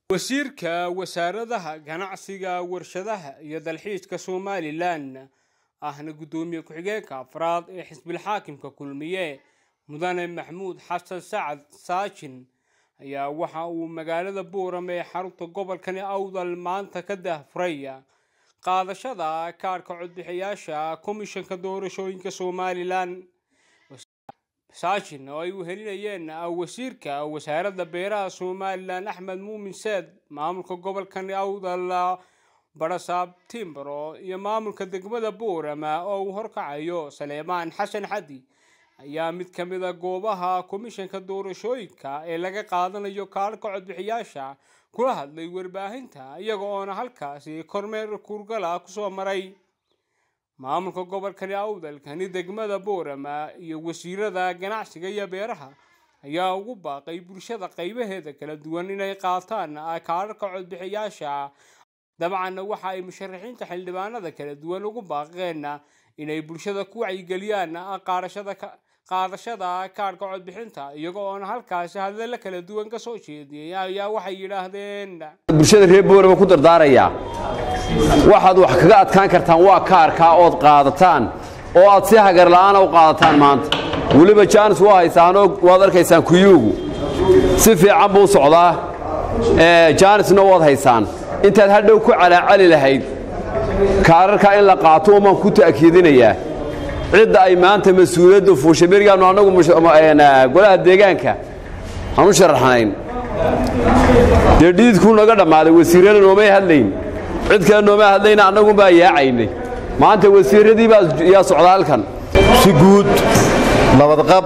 wasiirka wasaaradaha ganacsiga warshadaha iyo dalxiiska somalilan ahna guddoomiye ku-xigeenka afraad ee xisbilxaakimka kulmiye mudane maxmuud xasan sacad saajin ayaa waxa uu magaalada buuram ee xarunta gobolkani awdal maanta ka daahfuray qaadashada kaadhka codbixiyaasha komishanka doorashooyinka somalilan saajin oo ay wehelinayeen wasiirka wasaaradda beeraha somalilan axmed muumin seed maamulka gobolkani awdal barasaab timbro iyo maamulka degmada buurama oo uu horkacayo saleemaan xasan xadi ayaa mid ka mid a goobaha komishanka doorashooyinka ee laga qaadanayo kaadhka codbixiyaasha kula hadlay warbaahinta iyaga oona halkaasi kormeer kuurgala kusoo maray maamulka gobolkani awdalkani degmada boorama iyo wasiirada ganacsiga iyo beeraha ayaa ugu baaqay bulshada qaybaheeda kala duwan inay qaataan kaadhka codbixiyaasha dabcanna waxa ay musharaxiinta xildhibaanada kala duwan ugu baaqeen inay bulshada ku wacyigeliyaan qaadashada qaadashada kaadhka codbixinta iyaga oona halkaasi hadalla kala duwan ka soo jeediyey ayaa waxay yidhaahdeen bulshada reer boorama ku dardaarayaa waxaad wax kaga adkaan kartaan waa kaarkaa ood qaadataan oo aad si hagarla'aana u qaadataan maanta weliba jaanis waa haysaanoo waad arkaysaan kuyuugu si fiican buu socdaa jaanisna waad haysaan intaad hadhow ku calaacali lahayd kaararkaa in la qaato umaan ku ta'kiidinayaa cidda ay maanta mas-uuliyaddu fuushay berigaannu annagu golaha deegaanka aan u sharaxnayn dee dhiidkuu naga dhammaaday wasiirrada noomay hadlayn cid kale nooma hadlayna annagunbaa yaacaynay maanta wasiirradii baa yaa socda halkan si guud nabadqab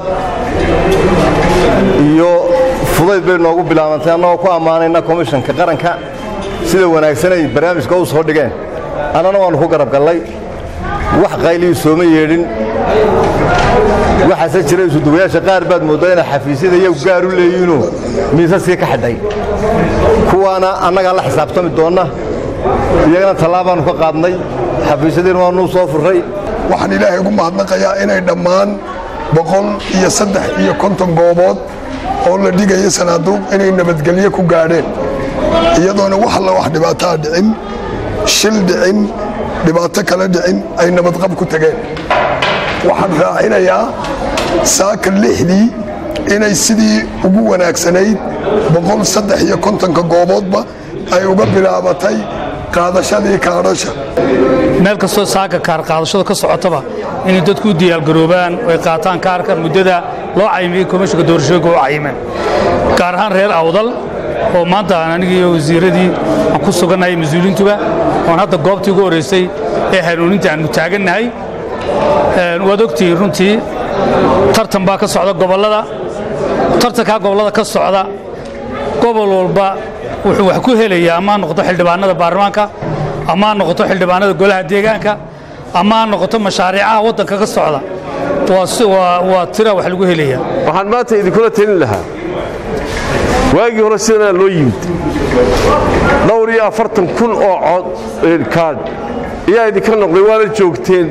iyo fudayd bay noogu bilaabantay annagoo ku ammaanayna komishanka qaranka sida wanaagsan ay barnaamijka u soo dhigeen annana waannu ku garab gallay wax qayliyu sooma yeedhin waxaase jira isuduwayaasha qaar baad mooddaa inay xafiisyada iyagu gaar u leeyihiinoo miisaskii ka xidhay kuwaana annagaa la xisaabtami doonna iyagana tallaabaannu ka qaadnay xafiisyadiina waanuu soo furray waxaan ilaahay ugu mahadnaqayaa inay dhammaan boqol iyo saddex iyo konton goobood oo la dhigayo sanaaduuq inay nabadgelyo ku gaadheen iyadoona wax alla wax dhibaataa dhicin shil dhicin dhibaato kale dhicin ay nabadqab ku tageen waxaan raacinayaa saaka lixdii inay sidii ugu wanaagsanayd boqol saddex iyo kontonka gooboodba ay uga bilaabatay qaadashadii kaadhasha meel kastoo saaka kaar qaadashadu ka socotaba inay dadku u diyaargaroobaan oo ay qaataan kaarka muddada loo cayimiyey komishanka doorashooyinka u cayimeen gaar ahaan reer awdal oo maanta aan anigii wasiiradii aan ku sugannahay mas-uuliintuba oon hadda goobtii ugu horraysay ee hanuuninta aannu taagannahay waad ogtihiin runtii tartan baa ka socda gobollada tartankaa gobollada ka socda gobol walba wuxuu wax ku helayaa ama ha noqoto xildhibaanada baarlamaanka ama ha noqoto xildhibaanada golaha deegaanka ama ha noqoto mashaariicaha waddanka ka socda waa tira wax lagu helayaa waxaan maanta idinkula talin lahaa waagii hore sidanaa loo yimid dhowr iyo afartan kun oo cod kaadh ayaa idinka noqday waana joogteen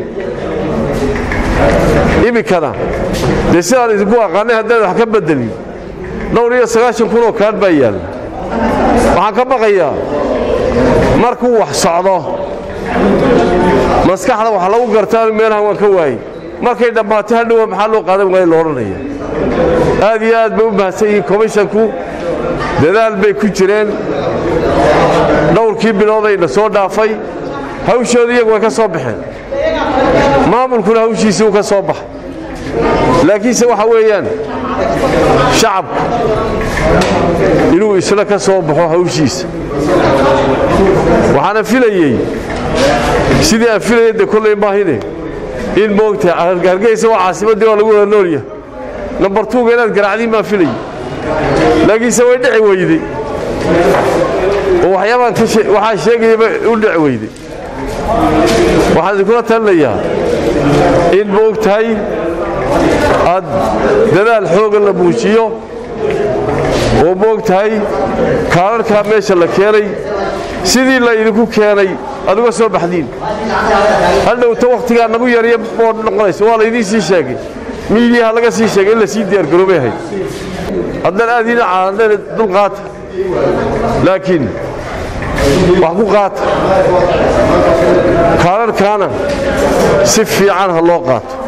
iminkana dee sidaan idinku aqaanay haddaan wax ka beddelin dhowr iyo sagaashan kun oo kaadh baa yaalla waxaan ka baqayaa markuu wax socdo maskaxda wax lagu gartaan meelahan waan ka waayey markay dhammaatay hadhowa maxaa loo qaadan waaya lo odhanaya aad iyo aad bay u mahadsan yihiin komishanku dadaal bay ku jireen dhowrkii biloodayna soo dhaafay hawshooda iyagu way ka soo baxeen maamulkuna hawshiisii uu ka soo baxay laakiinse waxa weeyaan shacabku inuu isla ka soo baxo hawshiisa waxaana filayey sidii aan filayay de kollay maahine in moogta hargeysa waa caasimaddii oo lagu wada noolyahay nambar tuuga inaad garaacdiin baan filayey laakiinse way dhici weyday oo waxyaabaan waxaa sheegayaba u dhici weyday waxaan idinkula talinayaa in moog tahay aad dadaal xooga la muujiyo oo moog tahay kaararkaa meesha la keenay sidii la idinku keenay aad uga soo baxdiin hadhowta wakhtigaa nagu yarya oo noqonaysa waa laydiin sii sheegay miidiyaha laga sii sheegay in la sii diyaargaroobay ahayd haddana aad ina caadeen dulqaata laakiin wax ku qaata kaadharkaana si fiican ha loo qaato